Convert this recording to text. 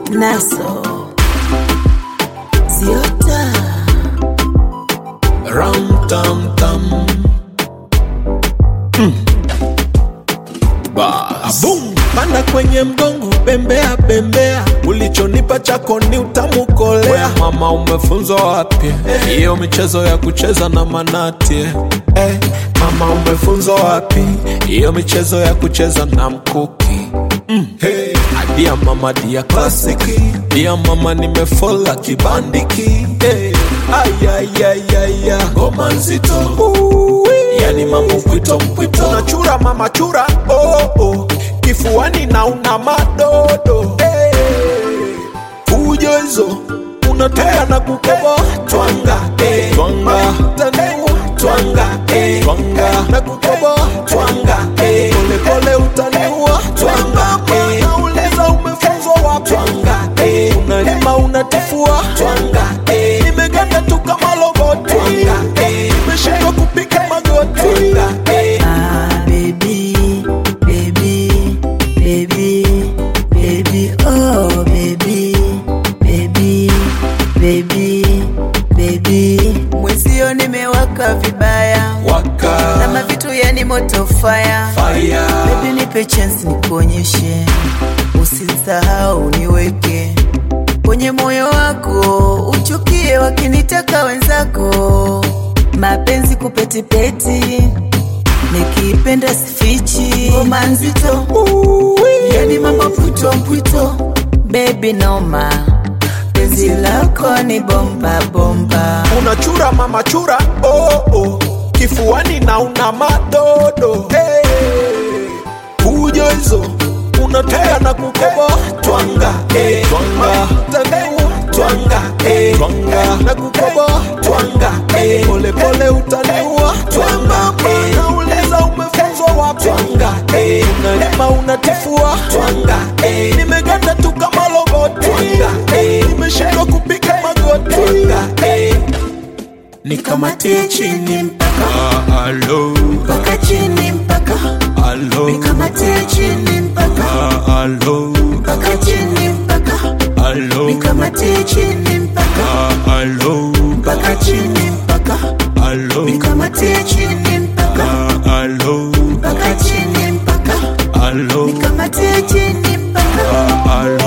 Naso Ziota Ram tam tam. Bas. Boom. Panda kwenye mgongo, bembea bembea, ulichonipa chako ni utamu kolea. Mama, umefunzwa wapi hiyo michezo ya kucheza na manati? Eh, mama, umefunzwa wapi hiyo michezo ya kucheza na mkuki? Mm. Hey. Dia mama dia klasiki dia mama nimefola kibandiki hey. Ayayayaya ngoma nzito yani mambo mpwito mpwito unachura mama chura oh, oh. kifuani na una madodo hey. fujo hizo unatoka na kukobo twanga eh. twanga tanua twanga eh. twanga na kukobo twanga eh. pole pole utaniua twanga eh. nauliza umefunzwa wapi twanga eh. unalima unatifua twanga eh. nimeganda tu kama loboti twanga eh. nimeshindwa kupiga magoti twanga eh. Ah, baby, baby, baby, baby, oh, baby, baby, baby, baby. Mwenzio nimewaka vibaya waka kama vitu yani moto fire. fire Baby nipe chance nikuonyeshe, usisahau niweke kwenye moyo wako, uchukie wakinitaka wenzako, mapenzi kupetipeti, nikipenda sifichi, ngoma nzito, yani mambo mpwito mpwito, baby noma, penzi lako ni bomba bomba. unachura mama chura oh, oh. kifuani na una madodo hey. fujo hizo unatoka na kukobo twanga eh. twanga tanua twanga eh. twanga na kukobo twanga eh. pole pole utaniua twanga eh. nauliza umefunzwa wapi twanga eh. unalima unatifua twanga eh. nimeganda tu kama loboti twanga eh. nimeshindwa kupiga magoti twanga eh. nikamatie chini mpaka alo mpaka chini mpaka alo nikamatie chini mpaka alo mpaka chini mpaka alo nikamatie chini mpaka alo mpaka chini mpaka alo nikamatie chini mpaka alo mpaka chini mpaka alo nikamatie chini mpaka alo